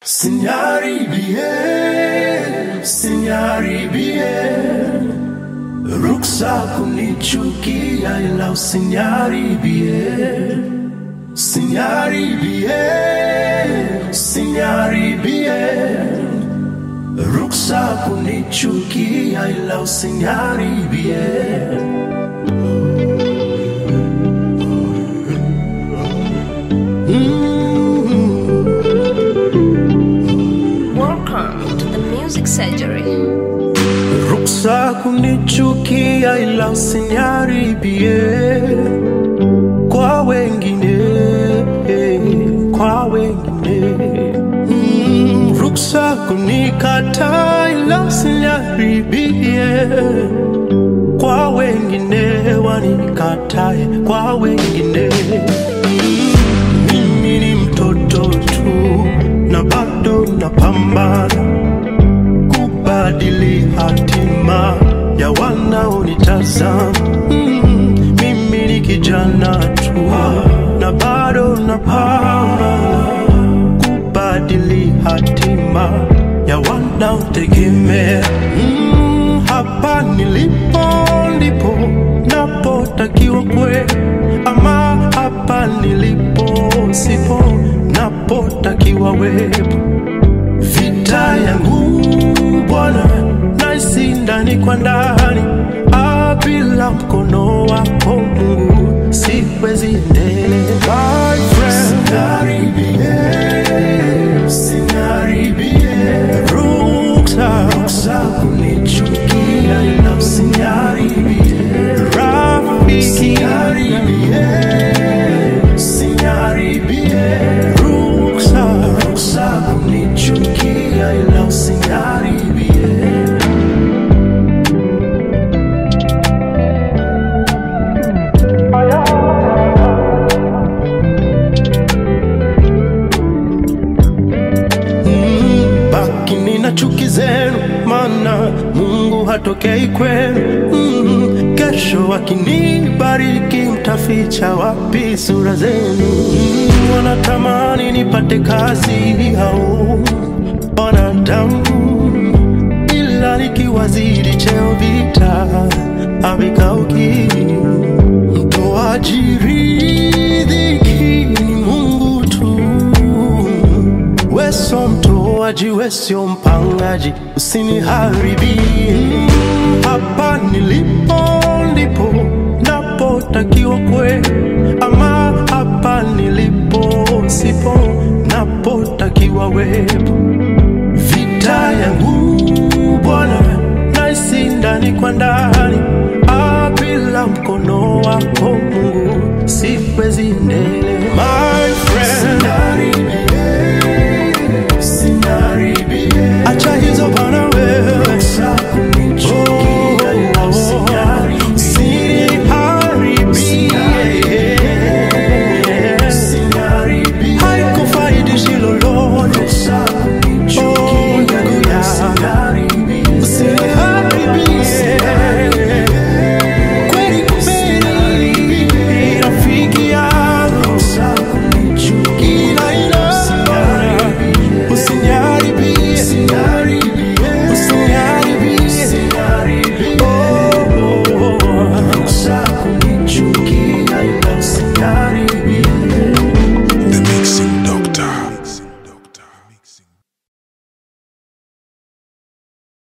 Sinaribie, sinaribie, ruksa kunichukia ila usiniharibie. Sinaribie, sinaribie, ruksa kunichukia ila usiniharibie. Welcome to the Music Surgery. Ruksa kunichukia ila usiniharibie kwa wengine, kwa wengine. Mm, ruksa kunikata ila usiniharibie kwa wengine, wanikatae kwa wengine. Mm, mimi ni mtoto tu na bado napambana kubadili hatima ya wanaonitazama. Mm, mimi ni kijana tu na bado napambana kubadili hatima ya wanaotegemea. Mm, hapa nilipo ndipo napotakiwa kwe, ama hapa nilipo sipo napotakiwa wepo vita yangu Bwana naisi ndani kwa ndani, Ah, bila mkono wako Mungu siwezi endelea. My friend, Usiniharibie, usiniharibie. Ruksa, ruksa kunichukia ila usiniharibie. Rafiki, usiniharibie, usiniharibie. Ruksa, ruksa kunichukia ila usiniharibie. Mm, bakini na chuki zenu, maana Mungu hatokei kwenu. Mm, kesho akinibariki mtaficha wapi sura zenu? Mm, wanatamani nipate kazi au wanadamu, ila nikiwazidi cheo vita havikauki. Mtoaji riziki ni Mungu tu weso mtoaji, wesio mpangaji, usiniharibie. Hapa nilipo ndipo napotakiwa kwe, ama hapa nilipo sipo napotakiwa wepo. Vita yangu Bwana naisi ndani kwa ndani, Ah, bila mkono wako Mungu siwezi endelea.